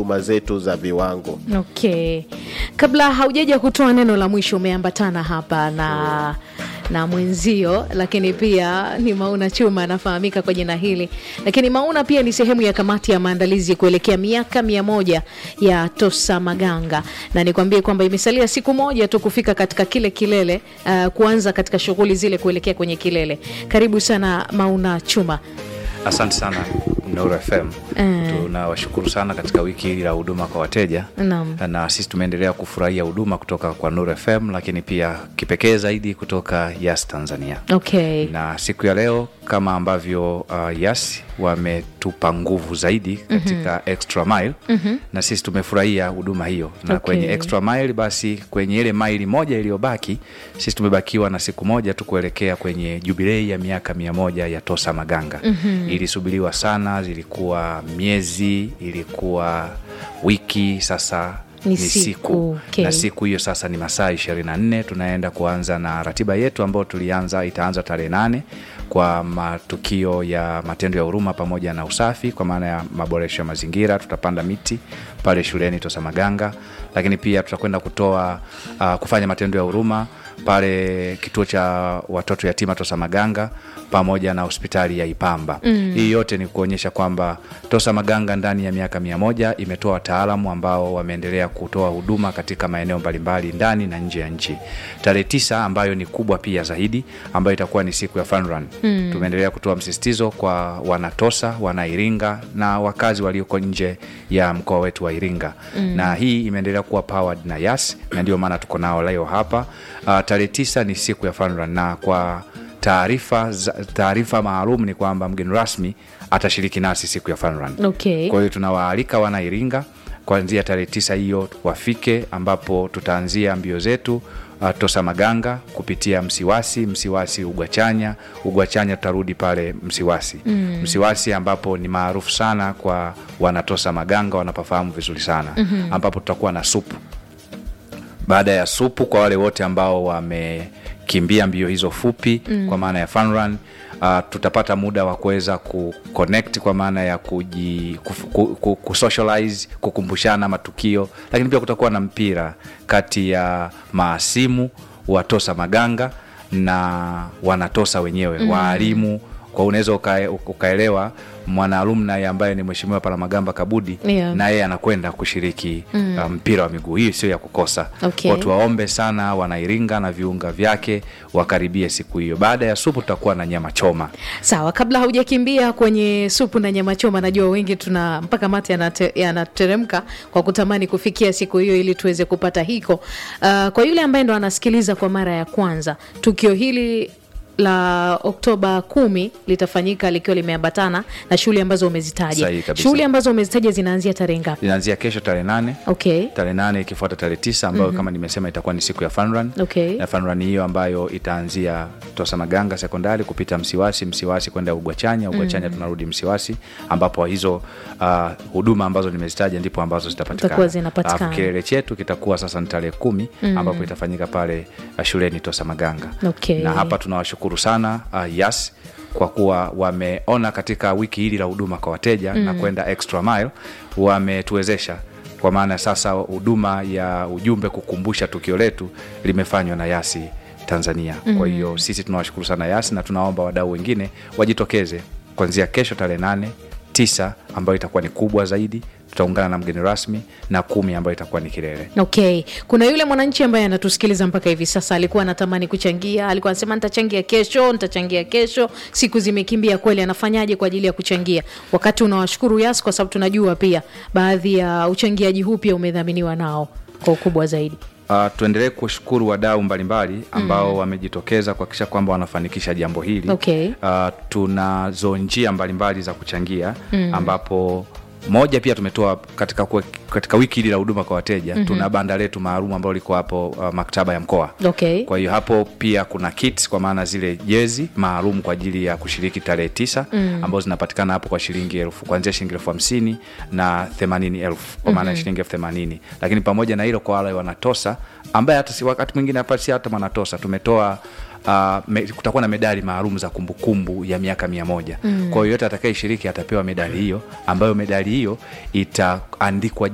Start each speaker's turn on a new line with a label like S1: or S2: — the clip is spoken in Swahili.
S1: huduma zetu za viwango.
S2: Okay, kabla haujaja kutoa neno la mwisho, umeambatana hapa na na mwenzio, lakini pia ni Mauna Chuma anafahamika kwa jina hili, lakini Mauna pia ni sehemu ya kamati ya maandalizi kuelekea miaka mia moja ya Tosa Maganga, na nikwambie kwamba imesalia siku moja tu kufika katika kile kilele, uh, kuanza katika shughuli zile kuelekea kwenye kilele. Karibu sana Mauna Chuma.
S3: Asante sana Nuru FM.
S2: Eh.
S3: Tunawashukuru sana katika wiki hili la huduma kwa wateja
S2: Naam.
S3: na sisi tumeendelea kufurahia huduma kutoka kwa Nuru FM, lakini pia kipekee zaidi kutoka Yas Tanzania.
S2: Okay.
S3: Na siku ya leo kama ambavyo uh, Yas wametupa nguvu zaidi katika extra mile na sisi tumefurahia huduma hiyo, na
S2: Okay.
S3: kwenye extra mile, basi kwenye ile maili moja iliyobaki, sisi tumebakiwa na siku moja tu kuelekea kwenye jubilei ya miaka mia moja ya Tosa Maganga. Ilisubiriwa sana, zilikuwa miezi, ilikuwa wiki, sasa
S2: Ni
S3: ni
S2: siku,
S3: siku
S2: okay.
S3: na siku hiyo sasa ni masaa 24 tunaenda kuanza na ratiba yetu ambayo tulianza itaanza tarehe nane kwa matukio ya matendo ya huruma pamoja na usafi kwa maana ya maboresho ya mazingira tutapanda miti pale shuleni Tosa Maganga lakini pia tutakwenda kutoa uh, kufanya matendo ya huruma pale kituo cha watoto yatima Tosa Maganga pamoja na hospitali ya Ipamba. Hii yote ni kuonyesha kwamba Tosa Maganga ndani ya miaka mia moja imetoa wataalamu ambao wameendelea kutoa huduma katika maeneo mbalimbali ndani na nje ya nchi. Tarehe tisa ambayo ni kubwa pia zaidi, ambayo itakuwa ni siku ya Fun Run. Tumeendelea kutoa msisitizo kwa wanatosa, wanairinga na wakazi walioko nje ya mkoa wetu wa Iringa, na hii imeendelea kuwa powered na Yas, na ndio maana tuko nao leo hapa. Uh, tarehe tisa ni siku ya Fun Run na kwa taarifa za- taarifa maalum ni kwamba mgeni rasmi atashiriki nasi siku ya Fun Run.
S2: Okay.
S3: Kwa hiyo tunawaalika wana Iringa kuanzia tarehe tisa hiyo wafike, ambapo tutaanzia mbio zetu uh, Tosa Maganga kupitia Msiwasi, Msiwasi Ugwachanya, Ugwachanya tutarudi pale Msiwasi Msiwasi ambapo ni maarufu sana kwa wanatosa Maganga wanapafahamu vizuri sana ambapo tutakuwa na supu baada ya supu kwa wale wote ambao wamekimbia mbio hizo fupi kwa maana ya fun run uh, tutapata muda wa kuweza kuconnect kwa maana ya kuji, kuf, ku, ku, kusocialize kukumbushana matukio lakini pia kutakuwa na mpira kati ya maasimu wa Tosa Maganga na wanatosa wenyewe waalimu kwa unaweza uka, ukaelewa mwanaalumni ambaye ni mheshimiwa Palamagamba Kabudi
S2: Yeah.
S3: na yeye anakwenda kushiriki uh, mpira wa miguu. Hii sio ya kukosa.
S2: Okay.
S3: Watu waombe sana wanairinga na viunga vyake wakaribie siku hiyo. Baada ya supu tutakuwa na nyama choma.
S2: Sawa, kabla haujakimbia kwenye supu na nyama choma, najua wengi tuna mpaka mate yanate- yanateremka kwa kutamani kufikia siku hiyo ili tuweze kupata hiko. Uh, kwa yule ambaye ndo anasikiliza kwa mara ya kwanza, tukio hili la Oktoba kumi litafanyika likiwa limeambatana na shughuli ambazo umezitaja.
S3: Sahihi kabisa.
S2: Shughuli ambazo umezitaja zinaanzia tarehe ngapi?
S3: Inaanzia kesho tarehe nane
S2: Okay.
S3: tarehe nane ikifuata tarehe tisa ambayo kama nimesema itakuwa ni siku ya fun run.
S2: Okay.
S3: Na fun run hiyo ambayo itaanzia Tosa Maganga sekondari kupita Msiwasi, Msiwasi kwenda Ugwachanya, Ugwachanya tunarudi Msiwasi, ambapo hizo uh, huduma ambazo nimezitaja ndipo ambazo
S2: Zitakuwa
S3: zitapatikana.
S2: zinapatikana.
S3: Alafu kilele chetu kitakuwa sasa ni tarehe kumi ambapo itafanyika pale uh, shuleni Tosa Maganga.
S2: Okay.
S3: Na hapa tunawashukuru sana uh, Yas kwa kuwa wameona katika wiki hili la huduma kwa wateja na kwenda extra mile, wametuwezesha kwa maana sasa huduma ya ujumbe kukumbusha tukio letu limefanywa na Yasi Tanzania. Kwa hiyo sisi tunawashukuru sana Yasi na tunaomba wadau wengine wajitokeze kuanzia kesho tarehe nane tisa ambayo itakuwa ni kubwa zaidi, tutaungana na mgeni rasmi na kumi ambayo itakuwa ni kilele.
S2: Okay, kuna yule mwananchi ambaye anatusikiliza mpaka hivi sasa, alikuwa anatamani kuchangia, alikuwa anasema nitachangia kesho, nitachangia kesho, siku zimekimbia kweli. Anafanyaje kwa ajili ya kuchangia? Wakati unawashukuru Yas kwa sababu tunajua pia baadhi ya uchangiaji huu pia umedhaminiwa nao kwa ukubwa zaidi.
S3: Uh, tuendelee kushukuru wadau mbalimbali ambao wamejitokeza kuhakikisha kwamba wanafanikisha jambo hili.
S2: Okay.
S3: Uh, tunazo njia mbalimbali za kuchangia ambapo moja pia tumetoa katika, kue- katika wiki hili la huduma kwa wateja tuna banda letu maalum ambalo liko hapo uh, maktaba ya mkoa
S2: Okay.
S3: kwa hiyo hapo pia kuna kits kwa maana zile jezi maalum kwa ajili ya kushiriki tarehe tisa ambazo zinapatikana hapo kwa shilingi elfu kuanzia shilingi elfu hamsini na themanini elfu kwa maana ya shilingi elfu themanini lakini pamoja na hilo kwa wale wanatosa ambaye hata si wakati mwingine hapa si hata mwanatosa tumetoa Uh, me, kutakuwa na medali maalum za kumbukumbu ya miaka mia moja kwa hiyo yote atakayeshiriki atapewa medali hiyo ambayo medali hiyo itaandikwa